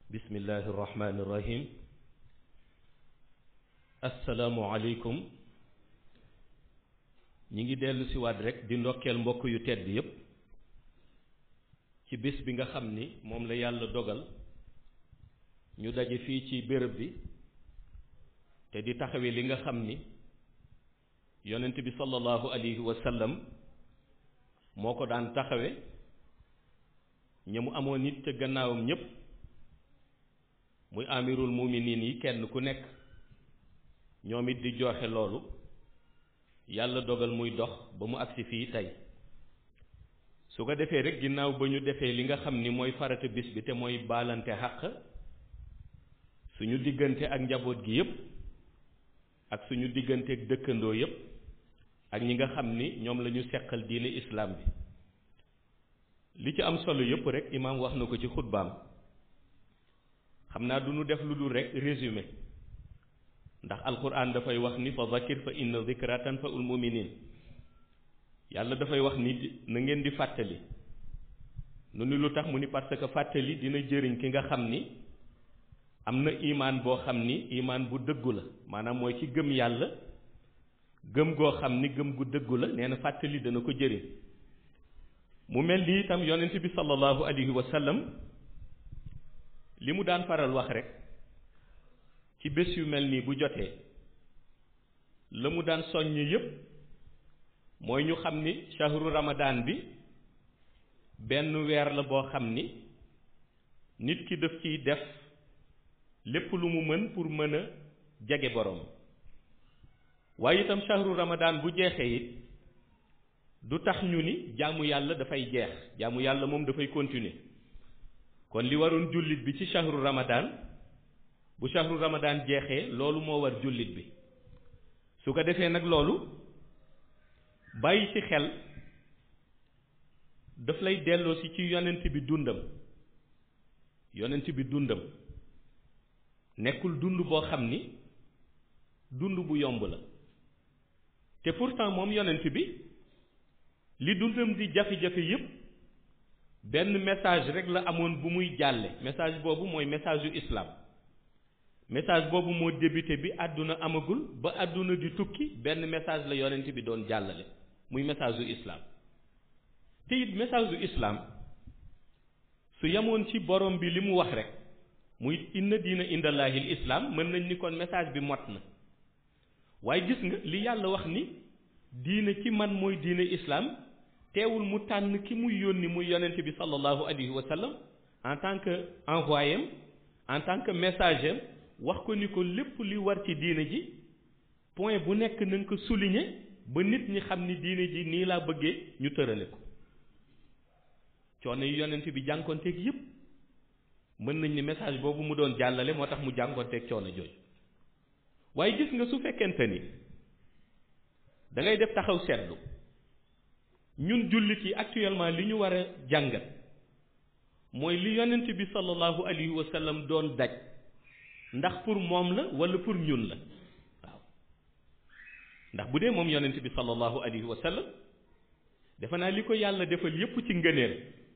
bismillahi irrahmani irrahim asalaamualeykum ñi ngi dellu si waat rek di ndokkeel mbokk yu tedd yépp ci bis bi nga xam ni moom la yàlla dogal ñu daje fii ci béréb bi te di taxawe li nga xam ni yonent bi sallallahu alayhi wa sallam moo ko daan taxawe ña mu amoon nit ca gannaawam ñépp muy amirul muminin yi kenn ku nekk ñoom it di joxe loolu yàlla dogal muy dox ba mu agsi fii tey su ko defee rek ginnaaw ba ñu defee li nga xam ni mooy farata bis bi te mooy baalante xàq suñu diggante ak njaboot gi yépp ak suñu diggante ak dëkkandoo yépp ak ñi nga xam ni ñoom la ñu seqal diine islaam bi li ci am solo yépp rek imaam wax na ko ci xutbaam xam naa du ñu def lu dul rek résumé ndax alquran dafay wax ni fa zakir fa inna zikra tanfaul muminin yàlla dafay wax ni na ngeen di fàttali nu ni lu tax mu ni parce que fàttali dina jëriñ ki nga xam ni am na imaan boo xam ni imaan bu dëggu la maanaam mooy ci gëm yàlla gëm goo xam ni gëm gu dëggu la nee na fàttali dana ko jëriñ mu mel ni itam yonent bi sallallahu alayhi wa sallam li mu daan faral wax rek ci bés yu mel nii bu jotee la mu daan soññ yépp mooy ñu xam ni shahru ramadan bi benn weer la boo xam ni nit ki daf ciy def lépp lu mu mën pour mën a jege borom waaye itam shahru ramadan bu jeexee it du tax ñu ni jaamu yàlla dafay jeex jaamu yàlla moom dafay continuer kon li waroon jullit bi ci shahru ramadan bu shahru ramadan jeexee loolu moo war jullit bi su ko defee nag loolu bàyyi ci xel daf lay delloo si ci yonent bi dundam yonent bi dundam nekkul dund boo xam ni dund bu yomb la te pourtant moom yonent bi li dundam di jafe-jafe yépp benn message rek la amoon bu muy jàlle message boobu mooy message yu islam message boobu moo débuté bi àdduna amagul ba àdduna di tukki benn message la yonent bi doon jàllale muy message yu islam te it message yu islam su yemoon ci borom bi li mu wax rek muy inna diina indallahil islam mën nañ ni kon message bi mot na waaye gis nga li yàlla wax ni diine ci man mooy diine islam teewul mu tànn ki muy yónni muy yonent bi sallallahu alayhi wa sallam en tant que envoyé en tant que messager wax ko ni ko lépp li war ci diine ji point bu nekk na nga ko souligner ba nit ñi xam ni diine ji nii laa bëggee ñu tërale ko coono yi yonent bi jànkonteeg yépp mën nañ ni message boobu mu doon jàllale moo tax mu jànkonteeg coono jooju waaye gis nga su fekkente ni da ngay def taxaw seetlu ñun jullit yi actuellement li ñu war a jàngat mooy li yonent bi sallallahu alayhi wa sallam doon daj ndax pour moom la wala pour ñun la waaw ndax bu dee moom yonent bi sallallahu alayhi wa sallam defe naa li ko yàlla defal yépp ci ngëneel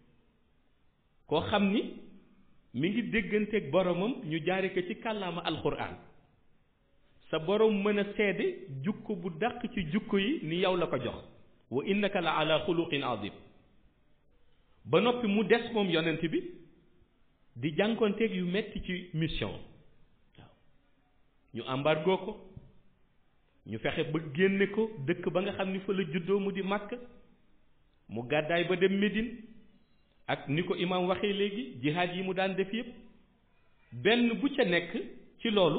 koo xam ni mi ngi dégganteeg boromam ñu jaare ko ci kàllaama alxuraan sa borom mën a seede jukko bu dàq ci jukko yi ni yow la ko jox wa innaka la ala xuluqin azim ba noppi mu des moom yonent bi di jànkonteeg yu metti ci mission waaw ñu embargo ko ñu fexe ba génne ko dëkk ba nga xam ni fa la juddoo mu di màkk mu gàddaay ba dem Médine ak ni ko imaam waxee léegi jihaad yi mu daan def yépp benn bu ca nekk ci loolu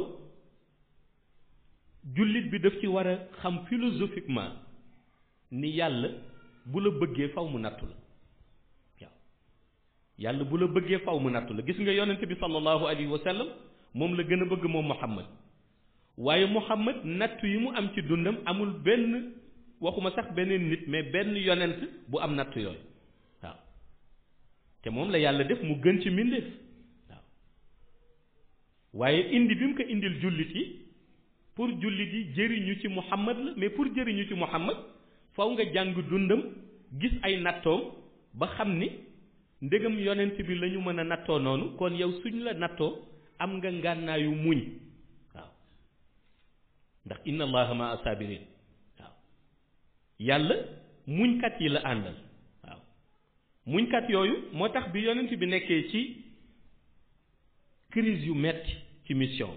jullit bi daf ci war a xam philosophiquement ni yàlla bu la bëggee faw mu nattu la waaw yàlla bu la bëggee faw mu nattu la gis nga yonent bi sallallahu alayhi wa sallam moom la gën a bëgg moom Muhammad waaye Muhammad nattu yi mu am ci dundam amul benn waxuma sax beneen nit mais benn yonent bu am nattu yooyu waaw te moom la yàlla def mu gën ci mbindeef waaw waaye indi bi mu ko indil jullit yi pour jullit yi jëriñu ci Muhammad la mais pour jëriñu ci Muhammad faw nga jàng dundam gis ay nattoom ba xam ni ndegam yonent bi la ñu mën a nattoo noonu kon yow suñ la nattoo am nga ngànnaayu muñ waaw ndax inna allaha ma asabirin waaw yàlla muñkat yi la àndal waaw muñkat yooyu moo tax bi yonent bi nekkee ci crise yu metti ci mission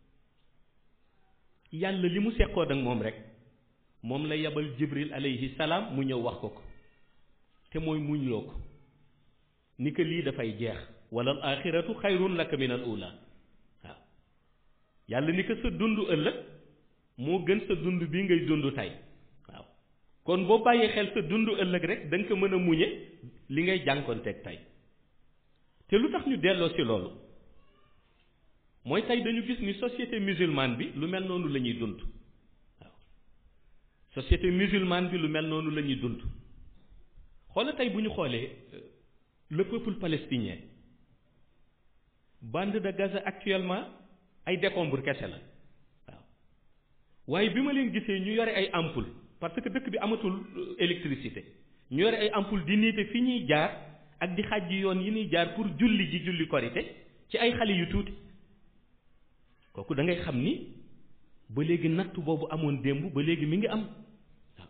yàlla li mu seqoon ak moom rek moom la yabal jibril alayhi salaam mu ñëw wax ko ko te mooy muñ loo ko ni que lii dafay jeex wala al axiratu xayrun laka min al ula waaw yàlla ni que sa dund ëllëg moo gën sa dund bii ngay dund tey waaw kon boo bàyyee xel sa dund ëllëg rek da nga ko mën a muñe li ngay jànkonteeg tey te lu tax ñu delloo ci loolu mooy tey dañu gis ni société musulmane bi lu mel noonu la ñuy dund waaw société musulmane bi lu mel noonu la ñuy dund xoola tey bu ñu xoolee le peuple palestinien bande de Gaza actuellement ay décombres kese la waaw waaye bi ma leen gisee ñu yore ay ampoule parce que dëkk bi amatul électricité ñu yore ay ampoule di niite fi ñuy jaar ak di xàjji yoon yi ñuy jaar pour julli ji julli korite ci ay xale yu tuuti kooku da ngay xam ni ba léegi natt boobu amoon démb ba léegi mi ngi am waaw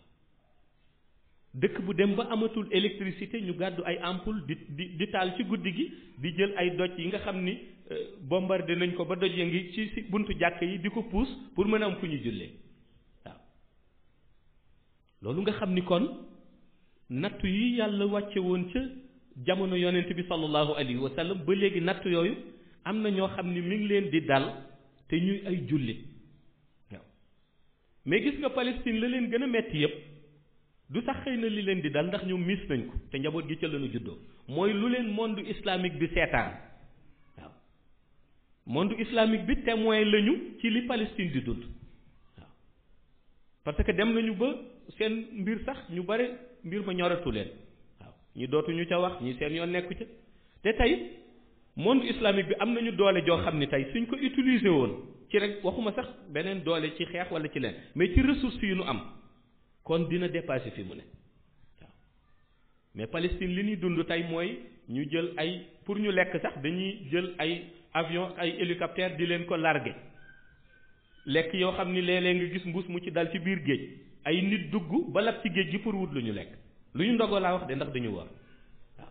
dëkk bu dem ba amatul électricité ñu gàddu ay ampoule di di di taal ci guddi gi di jël ay doj yi nga xam ni bombardé nañ ko ba doj ya ngi ci ci buntu jàkk yi di ko puus pour mën a am fu ñu jullee waaw loolu nga xam ni kon natt yi yàlla wàcce woon ca jamono yonent bi sallallahu alayhi wa sallam ba léegi natt yooyu am na ñoo xam ni mi ngi leen di dal te ñuy ay jullit waaw mais gis nga Palestine la leen gën a metti yépp du sax xëy na li leen di dal ndax ñoom miis nañ ko te njaboot gi ca lañu juddoo mooy lu leen monde islamique bi seetaan waaw monde islamique bi témoin lañu ci li Palestine di dund waaw parce que dem nañu ba seen mbir sax ñu bare mbir ma ñoratu leen waaw ñi dootuñu ca wax ñi seen yoon nekku ca te tey monde islamique bi am nañu doole joo xam ni tey suñ ko utiliser woon ci rek waxuma sax beneen doole ci xeex wala ci leen mais ci ressources yi nu am kon dina dépasser fi mu ne waaw mais Palestine li ñuy dund tey mooy ñu jël ay pour ñu lekk sax dañuy jël ay avion ay hélicoptère di leen ko larguer lekk yoo xam ni léeg-léeg nga gis mbuus mu ci dal ci biir géej ay nit dugg ba lab ci géej gi pour wut lu ñu lekk lu ñu ndogoo laa wax de ndax dañu war waaw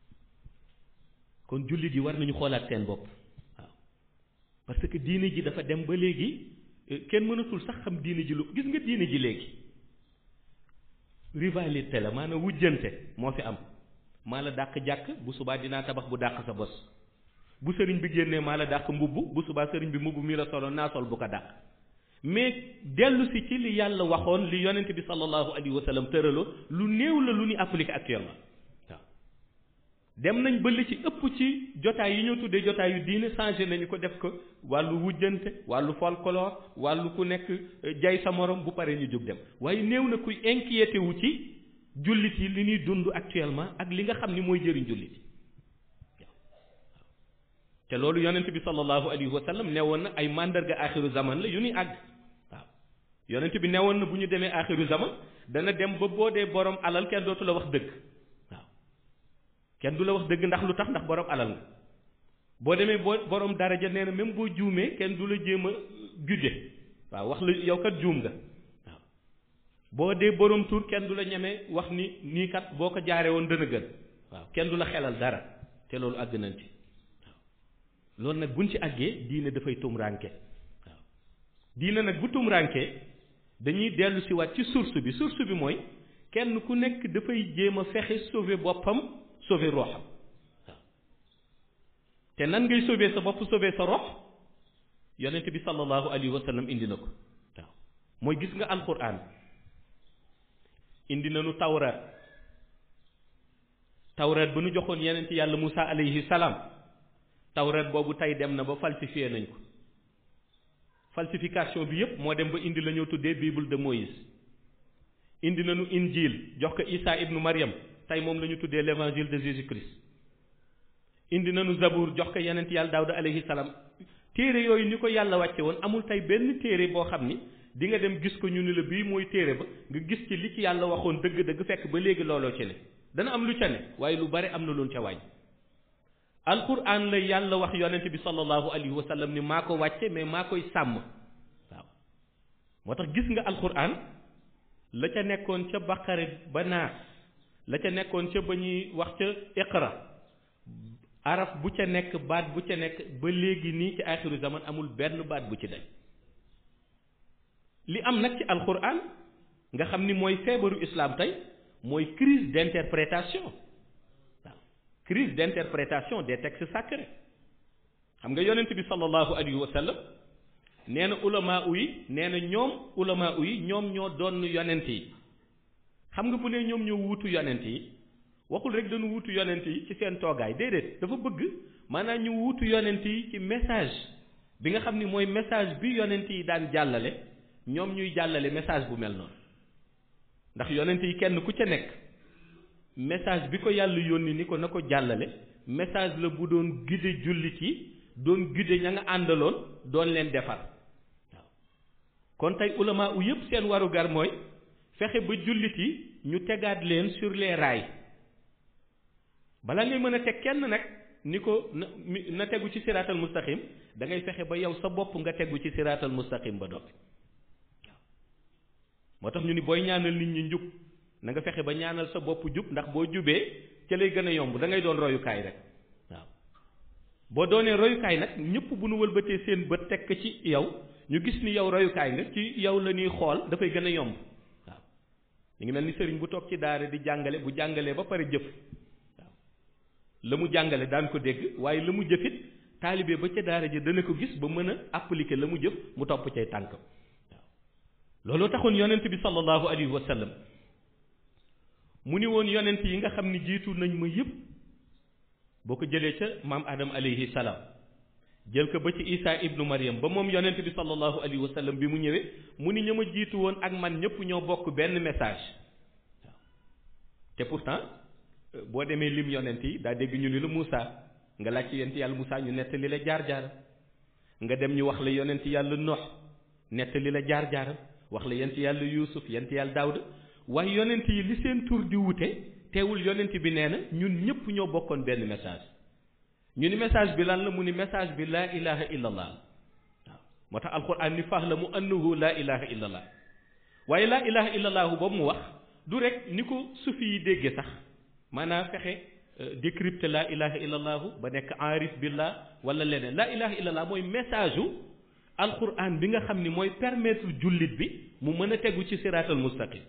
kon jullit yi war nañu xoolaat seen bopp waaw parce que diine ji dafa dem ba léegi kenn mënatul sax xam diine ji lu gis nga diine ji léegi rivalité la maanaam wujjante moo fi am maa la dàq jàkk bu subaa dinaa tabax bu dàq sa bos bu sëriñ bi génnee maa la dàq mbubb bu subaa sëriñ bi mbubb mi la solo naa sol bu ko dàq mais dellu si ci li yàlla waxoon li yonent bi sallallahu alayhi wa sallam tëraloo lu néew la lu ñu appliqué actuellement waaw dem nañ ba li ci ëpp ci jotaay yi ñoo tuddee jotaay yu diine changé nañu ko def ko wàllu wujjante wàllu folklore wàllu ku nekk jay sa morom bu paree ñu jóg dem waaye néew na kuy inquiété wu ci jullit yi li ñuy dund actuellement ak li nga xam ni mooy jëriñ jullit yi te loolu yonent bi sallallahu alayhi wa sallam newoon na ay mandarga axiru zaman la yu ñuy àgg waaw yonent bi newoon na bu ñu demee axiru zaman dana dem ba boo dee borom alal kenn dootu la wax dëgg waaw kenn du la wax dëgg ndax lu tax ndax borom alal nga boo demee boo borom daraja nee na même boo juumee kenn du la jéem a gudde waaw wax la yow kat juum nga waaw boo dee borom tur kenn du la ñeme wax ni nii kat boo ko jaaree woon dana gën waaw kenn du la xelal dara te loolu àgg nañ ci loolu nag buñ ci àggee diine dafay tumranke waaw diine nag bu tumranke dañuy dellu si waat ci source bi source bi mooy kenn ku nekk dafay jéem a fexe sauver boppam sauver roxam waaw te nan ngay sauver sa bopp sauver sa rox yonent bi sallallahu alayhi wa sallam indi na ko waaw mooy gis nga alquran indi nañu tawraat tawraat ba nu joxoon yonent yàlla Moussa alayhi salaam tawrat boobu tey dem na ba falsifié nañ ko falsification bi yépp moo dem ba indi la ñoo tuddee bible de Moïse indi nañu injil jox ko Isa ibnu Maryam tey moom la ñu tuddee l'évangile de Jésus Christ indi nañu zabour jox ko yenent yàlla Daawda alayhi salaam téere yooyu ni ko yàlla wàcce woon amul tey benn téere boo xam ni di nga dem gis ko ñu ni la bii mooy téere ba nga gis ci li ci yàlla waxoon dëgg-dëgg fekk ba léegi looloo ci ne dana am lu ca ne waaye lu bari am na loon ca wàññi alquran la yàlla wax yonent bi sallallahu alayhi wa sallam ni maa ko wàcce mais maa koy sàmm waaw moo tax gis nga alquran la ca nekkoon ca baqare ba naas la ca nekkoon ca ba ñuy wax ca iqra araf bu ca nekk baat bu ca nekk ba léegi nii ci axiru zaman amul benn baat bu ci dañ li am nag ci alquran nga xam ni mooy feebaru islam tey mooy crise d'interprétation waaw crise d'interprétation des textes sacrés xam nga yonent bi sallallahu alayhi wa sallam nee na ulama yi nee na ñoom ulama yi ñoom ñoo doon yonent yi xam nga bu ne ñoom ñoo wuutu yonent yi waxul rek dañu wuutu yonent yi ci seen toogaay déedéet dafa bëgg maanaam ñu wuutu yonent yi ci message bi nga xam ni mooy message bi yonent yi daan jàllale ñoom ñuy jàllale message bu mel noonu ndax yonent yi kenn ku ca nekk message bi ko yàlla yónni ni ko na ko jàllale message la bu doon guider jullit yi doon guider ña nga àndaloon doon leen defar waaw kon tey ulama u yëpp seen warugar mooy fexe ba jullit yi ñu tegaat leen sur les rails bala ngay mën a teg kenn nag ni ko na na tegu ci siraatal mustaqim da ngay fexe ba yow sa bopp nga tegu ci siraatal mustaqim ba doppi moo tax ñu ni booy ñaanal nit ñi njub na nga fexe ba ñaanal sa bopp jub ndax boo jubee ca lay gën a yomb da ngay doon royukaay rek waaw boo doonee royukaay nag ñëpp bu nu wëlbatee seen bët tekk ci yow ñu gis ni yow royukaay nga ci yow la ñuy xool dafay gën a yomb waaw ñu ngi mel ni sëriñ bu toog ci daara di jàngale bu jàngalee ba pare jëf waaw la mu jàngale daan ko dégg waaye la mu jëfit taalibe ba ca daara ji dana ko gis ba mën a appliquer la mu jëf mu topp cay tànk looloo taxoon yonent bi sallallahu alayhi wa sallam mu ni woon yonent yi nga xam ni jiitu nañ ma yëpp boo ko jëlee ca maam Adam alayhi salaam jël ko ba ci Isa ibnu Maryam ba moom yonent bi sallallahu alayhi wa sallam bi mu ñëwee mu ni ña ma jiitu woon ak man ñëpp ñoo bokk benn message waaw te pourtant boo demee lim yonent yi daa dégg ñu ni la Moussa nga laaj ci yonent yàlla Moussa ñu nettali la jaar-jaar nga dem ñu wax la yonent yàlla Nuh nettali la jaar-jaar wax la yent yàlla yuusuf yent yàlla daawda waaye yonent yi li seen tur di wute teewul yonent bi nee na ñun ñëpp ñoo bokkoon benn message ñu ni message bi lan la mu ni message bi laa ilaha illa allah waaw moo tax alquran ni fahlamu annahu laa ilaha illa allah waaye laa ilaha illa allahu boobu mu wax du rek ni ko sufi yi déggee sax maanaam fexe décrypter laa ilaha illa allahu ba nekk arif billah wala leneen laa ilaha illa allah mooy message u alquran bi nga xam ni mooy permettre jullit bi mu mën a tegu ci siraatal mustaqim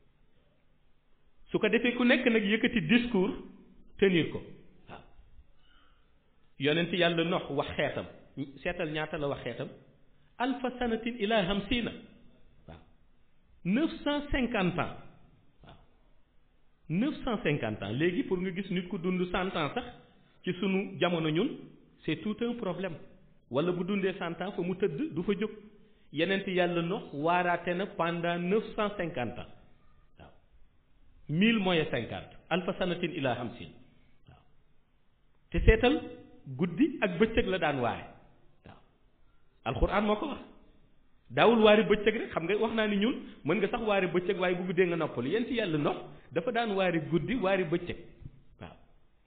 su ko defee ku nekk nag yëkkati discours tenir ko waaw yonent yàlla nox wax xeetam seetal ñaata la wax xeetam alfa sanatin ila hamsina waaw neuf cent cinquante ans waaw neuf cent cinquante ans léegi pour nga gis nit ku dund cent ans sax ci sunu jamono ñun c'est tout un problème wala bu dundee cent ans fa mu tëdd du fa jóg yenent yàlla nox waaraate na pendant neuf cent cinquante ans waaw mille moins cinquante alfa sanatin ila hamsin waaw te seetal guddi ak bëccëg la daan waare waaw alxuraan moo ko wax daawul waari bëccëg rek xam nga wax naa ni ñun mën nga sax waari bëccëg waaye bu guddee nga noppalu yent yàlla nox dafa daan waari guddi waari bëccëg waaw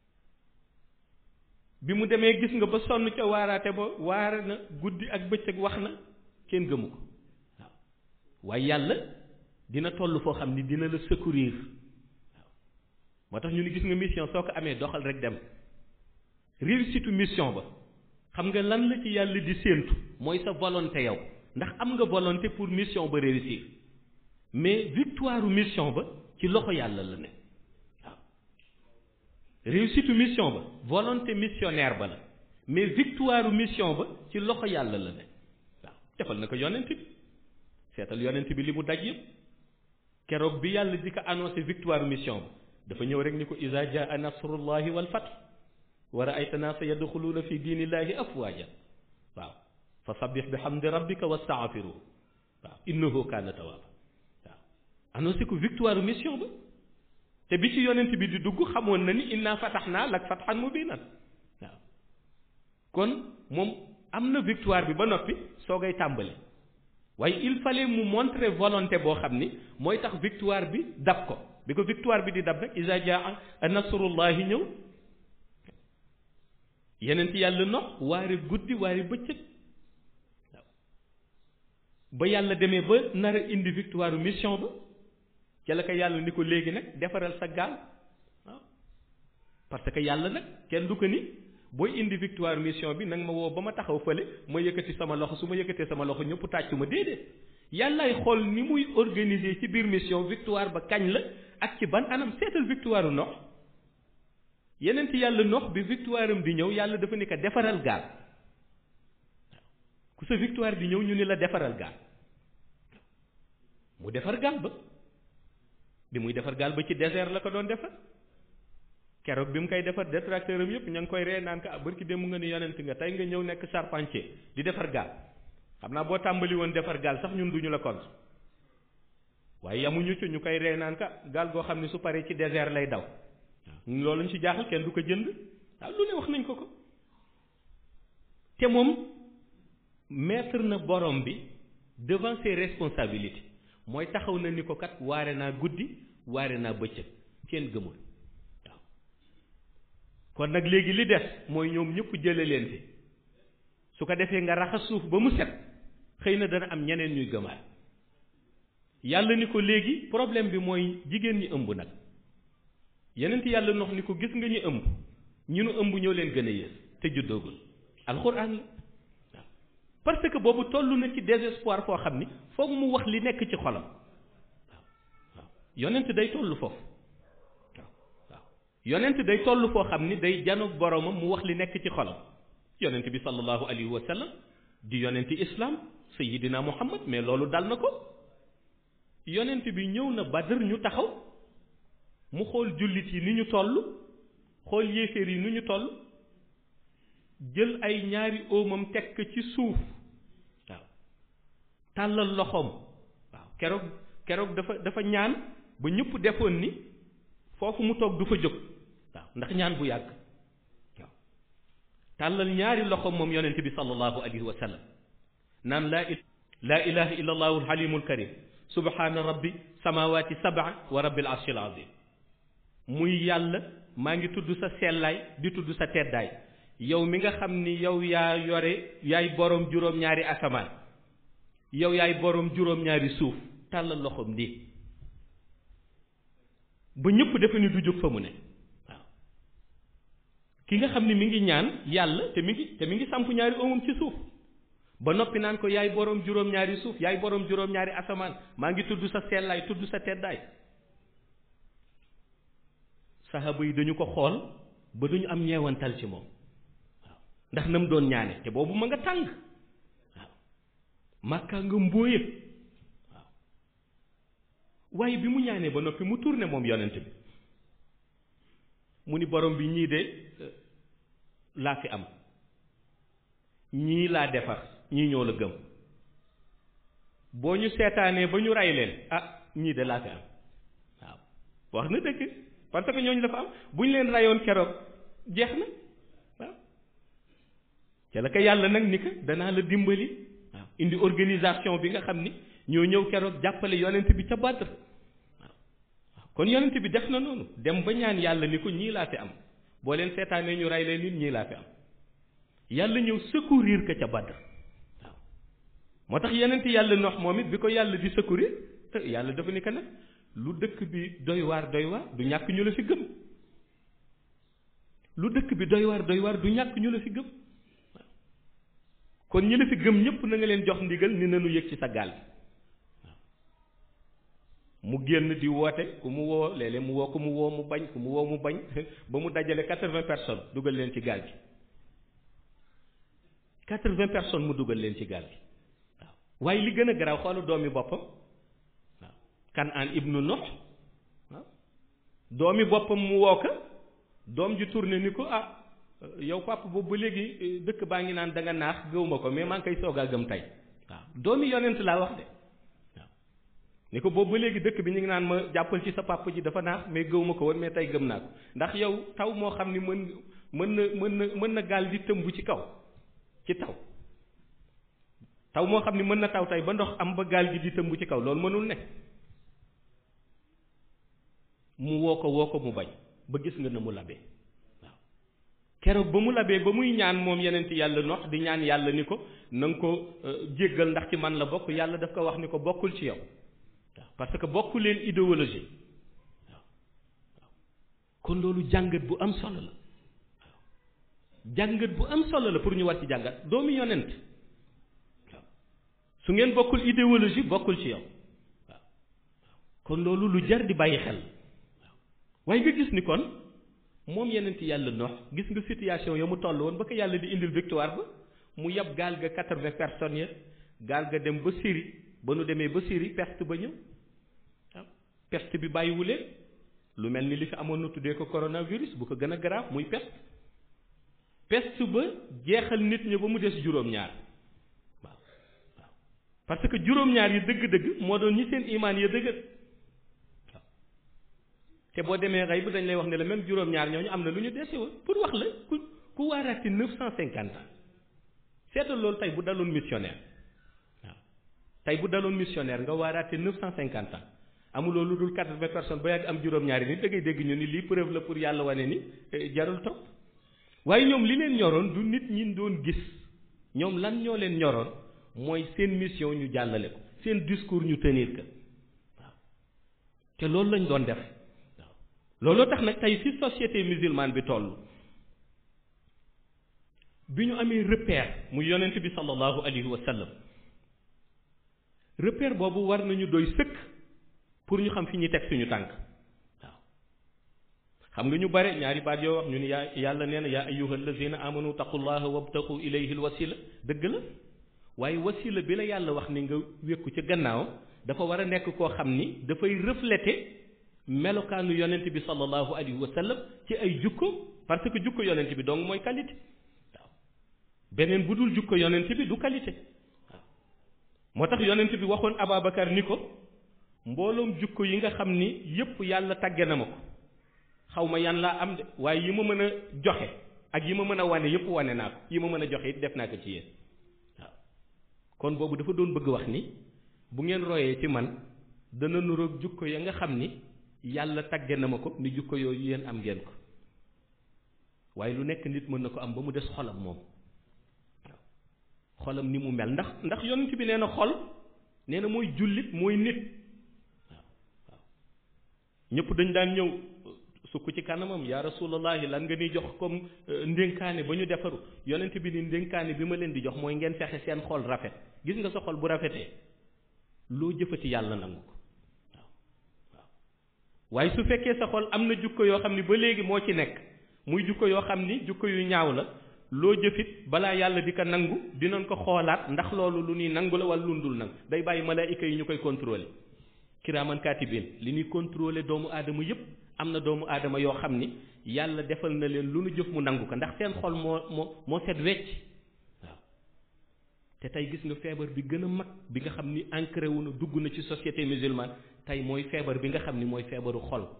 bi mu demee gis nga ba sonn ca waaraate ba waare na guddi ak bëccëg wax na kenn gëmu ko waaw waaye yàlla dina toll foo xam ni dina la secourir waaw moo tax ñu ni gis nga mission soo ko amee doxal rek dem réussite mission ba xam nga lan la ci yàlla di séentu mooy sa volonté yow ndax am nga volonté pour mission ba réussir mais victoire mission ba ci loxo yàlla la ne waaw réussite mission ba volonté missionnaire ba la mais victoire mission ba ci loxo yàlla la ne waaw defal na ko yonent bi seetal yonent bi li mu daj yëpp keroog bi yàlla di ko annoncé victoire mission ba dafa ñëw rek ni ko iza jaa nasrullahi wal fath wa ra'ayta naasa yadxuluuna fi diinillahi afwaaja waaw fa sabbih bi hamdi rabbika wastaghfiruhu waaw innahu kaana tawaaba waaw annoncé ko victoire mission ba te bi ci yonent bi di dugg xamoon na ni inna fatahnaa lak fathan mubiinan waaw kon moom am na victoire bi ba noppi soogay tàmbali waaye il fallait mu montrer volonté boo xam ni mooy tax victoire bi dab ko bi ko victoire bi di dab nag isa jaa nasrullahi ñëw yeneen ci yàlla nox waare guddi waare bëccëg waaw ba yàlla demee ba nar a indi victoire mission ba ca la ko yàlla ni ko léegi nag defaral sa gaal waaw parce que yàlla nag kenn du ko ni booy indi victoire mission bi nag ma woo ba ma taxaw fële ma yëkkati sama loxo su ma yëkkatee sama loxo ñëpp tàccu ma déedéet yàllaay xool ni muy organiser ci biir mission victoire ba kañ la ak ci ban anam seetal victoire nox yeneen ci yàlla nox bi victoire am di ñëw yàlla dafa ni ko defaral gaal ku sa victoire di ñëw ñu ni la defaral gaal mu defar gaal ba bi muy defar gaal ba ci désert la ko doon defar keroog bi mu koy defar détracteur am yëpp ña ngi koy ree naan ko ah barki démb nga ni yonent nga tey nga ñëw nekk charpentier di defar gaal xam naa boo tàmbali woon defar gaal sax ñun duñu la compte waaye yamuñu ci ñu koy ree naan ka gaal goo xam ne su paree ci désert lay daw loolu ñu ci jaaxal kenn du ko jënd waaw lu ne wax nañ ko ko te moom mettre na borom bi devant ses responsabilités mooy taxaw na ni ko kat waare naa guddi waare naa bëccëg kenn gëmul waaw kon nag léegi li des mooy ñoom ñëpp jële leen fi su ko defee nga raxas suuf ba mu set xëy na dana am ñeneen ñuy gëmaat yàlla ni ko léegi problème bi mooy jigéen ñi ëmb nag yeneen yàlla nox ni ko gis nga ñu ëmb ñu nu ëmb ñoo leen gën a yées te juddoogul alxuraan la waaw parce que boobu toll na ci désespoir foo xam ni foog mu wax li nekk ci xolam waaw waaw yonent day toll foofu waaw waaw yonent day toll foo xam ni day janoog boromam mu wax li nekk ci xolam yonent bi sallallahu alayhi wa sallam di yonenti islam sayidina muhammad mais loolu dal na ko yonent bi ñëw na badr ñu taxaw mu xool jullit yi ni ñu toll xool yéeféer yi ni ñu toll jël ay ñaari óomam teg ko ci suuf waaw tàllal loxoom waaw keroog keroog dafa dafa ñaan ba ñëpp defoon ni foofu mu toog du fa jóg waaw ndax ñaan bu yàgg waaw tàllal ñaari loxoom moom yonent bi sallallahu alayhi wa sallam naan laa laa ilaha illa allahu alhalimul karim subhaana rabbi samawati sab'a wa rabbil arshil azim muy yàlla maa ngi tudd sa sellaay di tudd sa teddaay yow mi nga xam ni yow yaa yore yaay boroom juróom-ñaari asamaan yow yaay boroom juróom-ñaari suuf tàllal loxoom nii ba ñëpp defe ni du jóg fa mu ne waaw ki nga xam ni mi ngi ñaan yàlla te mi ngi te mi ngi samp ñaari omam ci suuf ba noppi naan ko yaay boroom juróom-ñaari suuf yaay boroom juróom-ñaari asamaan maa ngi tudd sa sellaay tudd sa teddaay saxaaba yi dañu ko xool ba duñu am ñeewantal ci moom waaw ndax na mu doon ñaane te boobu ma nga tàng waaw màkkaa nga mbóoye waaw waaye bi mu ñaanee ba noppi mu tourné moom yonent bi mu ni borom bi ñii de laa fi am ñii laa defar ñii ñoo la gëm boo ñu seetaanee ba ñu rey leen ah ñii de laa fi am waaw wax na dëgg parce que ñooñu dafa am bu ñu leen rayoon keroog jeex na waaw ca la ko yàlla nag ni ko danaa la dimbali waaw indi organisation bi nga xam ni ñoo ñëw keroog jàppale yonent bi ca Badr waaw waaw kon yonent bi def na noonu dem ba ñaan yàlla ni ko ñii laa fi am boo leen seetaanee ñu rey leen nit ñii laa fi am yàlla ñëw secourir ko ca Badr waaw moo tax yonent yàlla nox moom it bi ko yàlla di secourir yàlla dafa ni ko nag lu dëkk bi doy waar doy waar du ñàkk ñu la fi gëm lu dëkk bi doy waar doy waar du ñàkk ñu la fi gëm waaw kon ñi la fi gëm ñëpp na nga leen jox ndigal ni nanu yëg ci sa gaal bi waaw mu génn di woote ku mu woo léeg-léeg mu woo ku mu woo mu bañ ku mu woo mu bañ ba mu dajale quatre-vingts personnes dugal leen ci gaal gi quatre-vingts personnes mu dugal leen ci gaal gi waaw waaye li gën a garaaw xoolu doomi boppam Kanaan ibnu Nuh waaw doomi boppam mu woo ko doom ji tourné ni ko ah yow papa boobu ba léegi dëkk baa ngi naan da nga naax gëwuma ko mais maa ngi koy soog a gëm tey waaw doomi yonent laa wax de waaw ni ko boobu ba léegi dëkk bi ñu ngi naan ma jàppal ci sa papa ji dafa naax mais gëwuma ko woon mais tey gëm naa ko ndax yow taw moo xam ni mën mën na mën na mën na gaal di tëmb ci kaw ci taw taw moo xam ni mën na taw tey ba ndox am ba gaal gi di tëmb ci kaw loolu mënul ne mu woo ko woo ko mu bañ ba gis nga na mu labee waaw keroog ba mu labee ba muy ñaan moom yeneen ci yàlla nox di ñaan yàlla ni ko na nga ko jéggal ndax ci man la bokk yàlla daf ko wax ni ko bokkul ci yow waaw parce que bokku leen idéologie waaw waaw kon loolu jàngat bu am solo la waaw jàngat bu am solo la pour ñu war ci jàngat doomu yonent waaw su ngeen bokkul idéologie bokkul ci yow waaw kon loolu lu jar di bàyyi xel waaw waaye nga gis ni kon moom yeneen ci yàlla nox gis nga situation ya mu toll woon ba ko yàlla di indil victoire ba mu yab gaal ga quatre-vingts personnes ya gaal ga dem ba Syrie ba nu demee ba Syrie peste ba ñëw waaw peste bi bàyyiwuleen lu mel ni li fi amoon na tuddee ko coronavirus bu ko gën a grave muy peste peste ba jeexal nit ñi ba mu des juróom-ñaar waaw waaw parce que juróom-ñaar yi dëgg-dëgg moo doon ñi seen imaan ya dëgër waaw te boo demee xëy bu dañ lay wax ne la même juróom-ñaar ñooñu am na lu ñu dese woon pour wax la ku ku waaraati neuf cent cinquante ans seetal loolu tey bu daloon missionnaire waaw tey bu daloon missionnaire nga waaraate neuf cent cinquante ans amuloo lu dul quatre-vingts personnes ba yàgg am juróom-ñaari nit da ngay dégg ñu ni lii preuve la pour yàlla wane ni jarul topp waaye ñoom li leen ñoroon du nit ñi doon gis ñoom lan ñoo leen ñoroon mooy seen mission ñu jàllale ko seen discours ñu tenir ko waaw te loolu lañ doon def waaw looloo tax nag tey fi société musulmane bi toll bi ñu amee repère mu yonent bi sallallahu alayhi wa sallam repère boobu war nañu doy sëkk pour ñu xam fi ñuy teg suñu tànk waaw xam nga ñu bare ñaari baat yoo wax ñu ni yaa yàlla nee na yaa ayyuha allazina amanu taqullaha wabtaqu ilayhi alwasila dëgg la waaye wasila bi la yàlla wax ni nga wékku ca gannaaw dafa war a nekk koo xam ni dafay refléter melokaanu yonent bi sallallahu alayhi wa sallam ci ay jukko parce que jukko yonent bi donc mooy qualité waaw beneen bu dul jukko yonent bi du qualité waaw moo tax yonent bi waxoon Ababacar ni ko mbooloom jukko yi nga xam ni yépp yàlla tàgge na ma ko xaw ma yan laa am de waaye yi ma mën a joxe ak yi ma mën a wane yépp wane naa ko yi ma mën a joxe it def naa ko ci yéen waaw kon boobu dafa doon bëgg wax ni bu ngeen royee ci man dana nuroog jukko ya nga xam ni yàlla tàgge na ma ko ni jukko yooyu yéen am ngeen ko waaye lu nekk nit mën na ko am ba mu des xolam moom waaw xolam ni mu mel ndax ndax yonent bi nee na xol nee na mooy jullit mooy nit waaw waaw ñëpp dañ daan ñëw sukk ci kanamam yaa rasulallahi lan nga ni jox comme ndénkaane ba ñu defaru yonent bi ni ndénkaane bi ma leen di jox mooy ngeen fexe seen xol rafet gis nga sa xol bu rafetee loo jëfati yàlla nangu ko waaw waaw waaye su fekkee sa xol am na jukko yoo xam ni ba léegi moo ci nekk muy jukko yoo xam ni jukko yu ñaaw la loo jëfit balaa yàlla di ko nangu dinañ ko xoolaat ndax loolu lu ñuy nangu la wala lu dul nangu day bàyyi malaayika yi ñu koy contrôler kiraaman kaatibin li ñuy contrôler doomu aadama yépp am na doomu aadama yoo xam ni yàlla defal na leen lu nu jëf mu nangu ko ndax seen xol moo moo moo set wecc waaw te tey gis nga feebar bi gën a mag bi nga xam ni ancré wu na dugg na ci société musulmane tey mooy feebar bi nga xam ni mooy feebaru xol waaw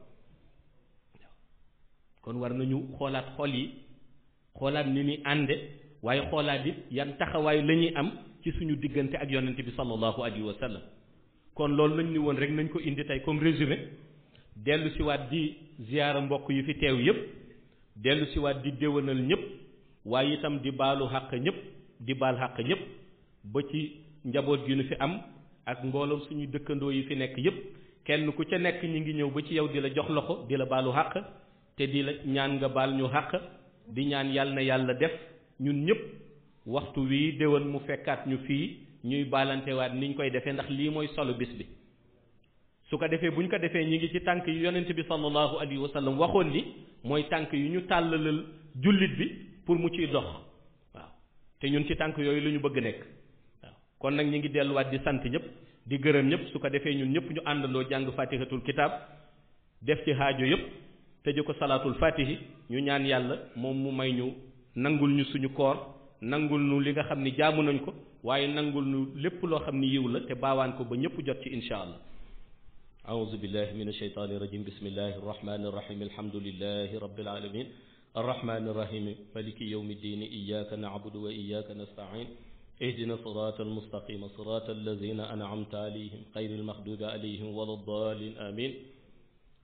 kon war nañu xoolaat xol yi xoolaat ni ni ànde waaye xoolaat it yan taxawaay la ñuy am ci suñu diggante ak yonent bi sallallahu alayhi wa sallam kon loolu lañ ni woon rek nañ ko indi tey comme résumé dellu siwaat di ziyaara mbokk yi fi teew yépp dellu siwaat di déwénal ñëpp waaye itam di baalu xàq ñëpp di baal xàq ñëpp ba ci njaboot gi nu fi am ak mbooloom suñu dëkkandoo yi fi nekk yépp kenn ku ca nekk ñi ngi ñëw ba ci yow di la jox loxo di la baalu xàq te di la ñaan nga baal ñu xàq di ñaan yàlla na yàlla def ñun ñëpp waxtu wii déwén mu fekkaat ñu fii ñuy baalantewaat niñ koy defee ndax lii mooy solo bis bi su ko defee bu ñu ko defee ñi ngi ci tànk yu yonent bi sallallahu alayhi wa sallam waxoon ni mooy tànk yu ñu tàllalal jullit bi pour mu ciy dox waaw te ñun ci tànk yooyu la ñu bëgg nekk waaw kon nag ñi ngi delluwaat di sant ñëpp di gërëm ñëpp su ko defee ñun ñëpp ñu àndandoo jàng fatihatul kitab def ci haajo yëpp tëje ko salaatul fatihi ñu ñaan yàlla moom mu may ñu nangul ñu suñu koor nangul ñu li nga xam ni jaamu nañ ko waaye nangul ñu lépp loo xam ni yiw la te baawaan ko ba ñëpp jot ci insha allah أعوذ بالله من الشيطان الرجيم بسم الله الرحمن الرحيم الحمد لله رب العالمين الرحمن الرحيم مالك يوم الدين إياك نعبد وإياك نستعين اهدنا الصراط المستقيم صراط الذين أنعمت عليهم غير المغضوب عليهم ولا الضالين آمين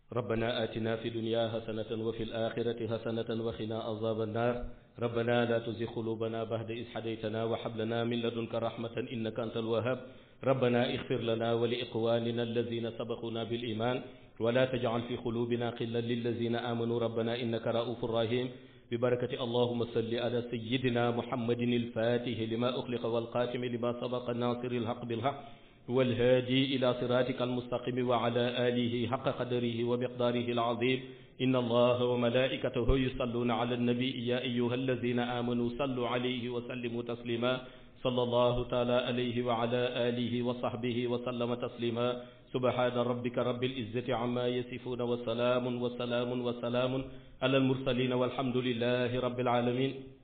ربنا آتنا في الدنيا حسنة وفي الآخرة حسنة وقنا عذاب النار ربنا لا تزغ قلوبنا بعد إذ هديتنا وهب لنا من لدنك رحمة إنك أنت الوهاب ربنا اغفر لنا ولإخواننا الذين سبقونا بالإيمان ولا تجعل في قلوبنا غلا للذين آمنوا ربنا إنك رؤوف رحيم ببركة اللهم صل على سيدنا محمد الفاتح لما أخلق والقاتم لما سبق الناصر الحق بالحق والهادي إلى صراطك المستقيم وعلى آله حق قدره ومقداره العظيم إن الله وملائكته يصلون على النبي يا أيها الذين آمنوا صلوا عليه وسلموا تسليما صلى الله تعالى عليه وعلى آله وصحبه وسلم تسليما سبحان ربك رب العزة عما يصفون وسلام وسلام وسلام على المرسلين والحمد لله رب العالمين